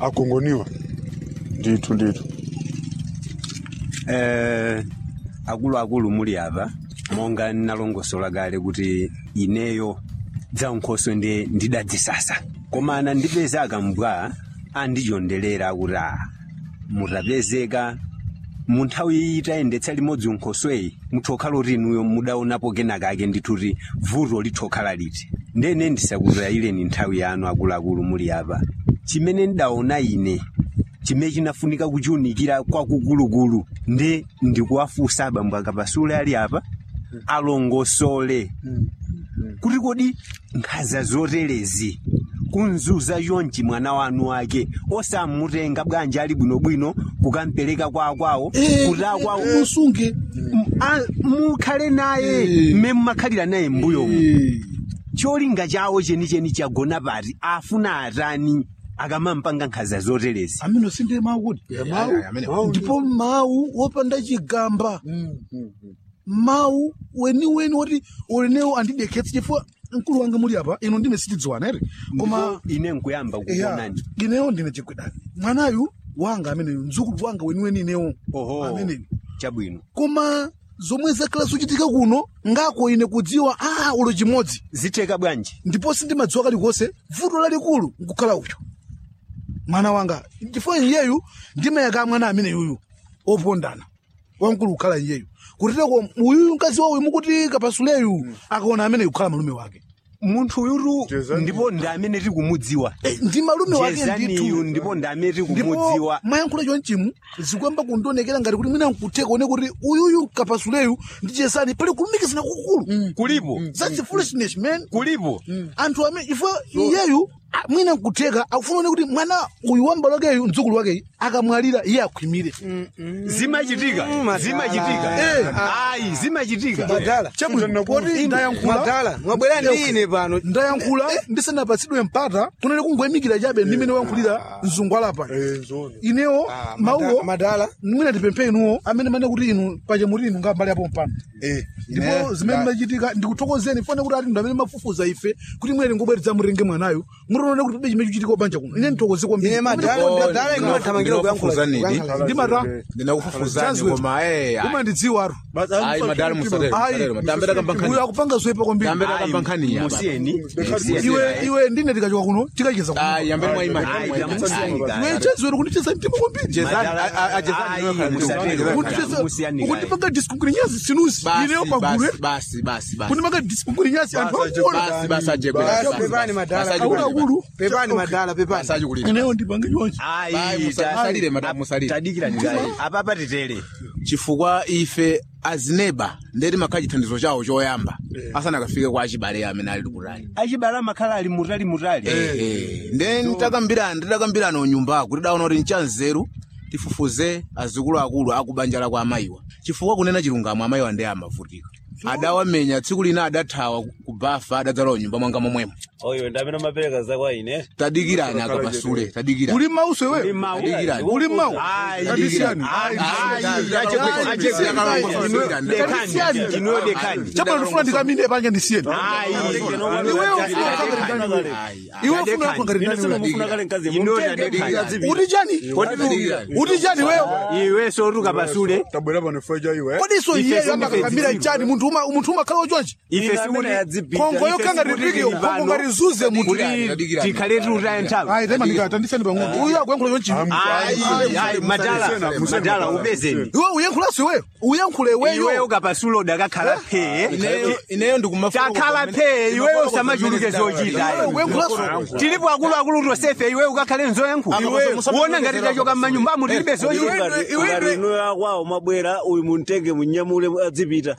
agongoniwa ndithu ndithu eh akuluakulu muli apa monga ndinalongosola kale kuti ineyo za nkhoso ndi ndidadzisasa koma anandipeza akambwa andichondelera kuti a mutapezeka mu nthawi iyi tayendetsa limodzi unkhosweyi muthokhala kuti inuyo mudaonapo kenakake ndithuti vuto lithokhala liti ndene ndisakutayireni nthawi yanu akuluakulu muli apa chimene ndidaona ine chimene chinafunika kuchiunikira kwakukulukulu nde ndikuwafunsa abambo akapasule ali apa alongosole kuti kodi nkhaza zoterezi kunzuza yonchi mwana wanu wake osamutenga bwanji ali bwinobwino kukampereka kwa akwawo kuti akwawo musunge M- a- mukhale naye Eh. mmene mumakhalira naye mbuyomu Eh, cholinga chawo chenicheni chagona pati afuna atani akamampanga nkhaza zoterezi amene sinde mawu kuti mawu ndipo mawu wopanda chigamba mawu weniweni woti ulenewo andidekhetsa chifukwa mkulu wanga muli apa ino ndine sitidziwana ere koma koma ine nkuyamba eya kukuonani ineyo ndine chigwedani mwanayu wanga ameneyo mdzukulu wanga weniweni inewo oho ameneyo chabwino koma zomwe zakhala zochitika kuno ngako ine kudziwa a ulo chimodzi zitheka bwanji ndipo sindimadziwa kalikonse vuto lalikulu nkukhala uyo mwana wanga chifukwa iyeyu ndimayaka mwana amene yuyu opondana wamkulu kukhala iyeyu kutiteko uyuyu mkazi wawo mukuti kapasuleyu akaona amene kukhala malume wake munthu uyutu Jezani. ndipo ndi amene tikumudziwa Eh, ndi malume wake jezaniyu ndithu ndipo ndi amene ndipo tikumudziwa mayankhulo chonchimu zikuyamba kundionekera ngati kuti mwina nkutheka one kuti uyuyu kapasuleyu ndi chesani pali kulumikizana kukulu kulipo that's foolishness man kulipo anthu amene ifo iyeyu a- mwina nkutheka akufuna one kuti mwana uyu wamba wakeyu mdzukulu wakeyu akamwalira iye akhwimire zimachitika zimachitika Eh. ayi zimachitika madala chabwino poti ndayankhula madala mwabwera ndi ine pano ndayankhula ndisanapatsidwe mpata kunene kungoyimikira chabe ndimene wankhulira mzungwala pa Eh, zona. inewo Ah, mawuwo mada- madala mwina tipemphe inuwo amene mane kuti inu pache muri inu ngambali apo mpano ndipo zimene machitika ndikuthokozeni fane kuti ati ndo amene mafufuza ife kuti mwene ngobweretsa murenge mwanayo murione kuti pebe chimene chichitika banja kuno ine ndithokoze kwambiri ine madala madala inothamangira kuyankhula kuyankhula. ndimata ndinakufufuzani Chazwe. koma eh umandidziwa atu ayi madala musatero ayi tambe uyu takambankhani akupanga zoyipa kwambiri tambe takambankhani apa musiyeni iwe iwe ndine tikachoka kuno tikacheza kuno ayi yambeni mwaimani Ayi, tamusiyeni kale. iwe chazwere kundicheza mtima kwambiri ukundipanga diskunkurinyasi sinusi ineyo pagulwe basi basi basi kundipanga diskunkurinyasi anthu akuona basi basi ajegwe Basi, pepani madala akuluakulu pepani madala pepani basi kulira ineyo ndipange chonchi Ayi, musa- musalire, madam, musalire. tadikira tikale apapa titere chifukwa ife azineba ndeti makhala chithandizo chawo choyamba asanakafike kwa achibale amene ali kutali achibale amakhala ali mutali mutali nde nditakambirana nditakambirana unyumbako kuti daona kuti nchanzeru tifufuze azukulu akulu akubanja la kwa amayiwa chifukwa kunena chilungamo amayiwa ndi amavutika adawamenya tsiku lina adathawa kubafa adadzalowa nyumba mwanga momwemo oyo ndamene mapereka zakwa ine tadikirani akapasule tadikirani uli mauso iweyo tadikirani uli mau Ayi, Kadisiyani. ayi, Ayi, ayi, ayi, achekwe- ayi, achekwe- ayi, dekani, Kadisiyani. inuyo dekani chapano ndifuna ndikamine panja ndisiyeni Ayi, iweyo ufuna ukhangari ndani wewe iwe ufuna ukhangari ndani wewe mufuna kale mkazi Inuyo mumtenge dekani. azipita uti chani uti chani weyo iwe sotuka pasule tabwera pano feja iwe kodi so Ife iyeyo sife amakakamira zidziko. chani munthu uma- munthu umakhala wachonchi ife amene sikuti adzipita khongo ife yokhanga sikuti ripikio tili khongo pano ngarizuze munthu kuti tikhale tiutaya nthawi ayi temandika tandiseni pang'ono uyu akuyankhula chonchi Ayi, ayi, madala madala ubezeni iwe uyankhulaso iweyo uyankhula iweyo iweyo kapasule udakakhala phee ineyo ineyo ndikumafuka takhala phee iweyo usamachuluke zochita uyankhulaso tilipo akuluakulu tosefe iwe ukakhale nzoyankhula uona ngati tachoka mmanyumbamo tilibe zochita ngati inuyo akwawo mabwera uyu muntenge munyamule adzipita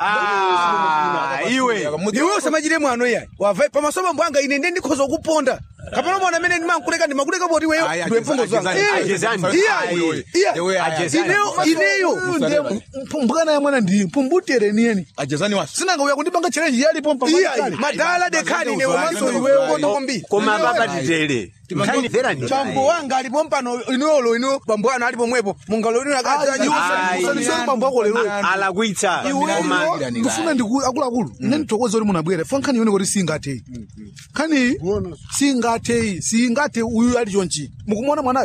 Ah, iwe iwe usamachire mwano yayi wava pamaso mambo anga ine ndiye ndikhoza kuponda kapena mwana amene ndimankuleka ndimakuleka poti iweyo Ayi, ndiwe mfungo zanga ajezani, ajezani. iyayi Iwe, iyayi ineyo ineyo mphukana ya mwana ndi mpumbutere niyeni ajezani wasu sinanga uya kundipanga challenge yalipo iyayi madala dekani ine umanso iweyo kono kwambiri koma papa titere nkhani chambo wanga alipo mpano inuolo inu bambo anu alipo mwepo mungalo inu Ayi. usaniseni bambo ako lero alakwitsa koma iweyo ndifuna ndiku akuluakulu ine ndithokoze kuti munabwera fo nkhani yone kuti singatheyi nkhani singatheyi singathe uyu ali chonchi mukumona mwana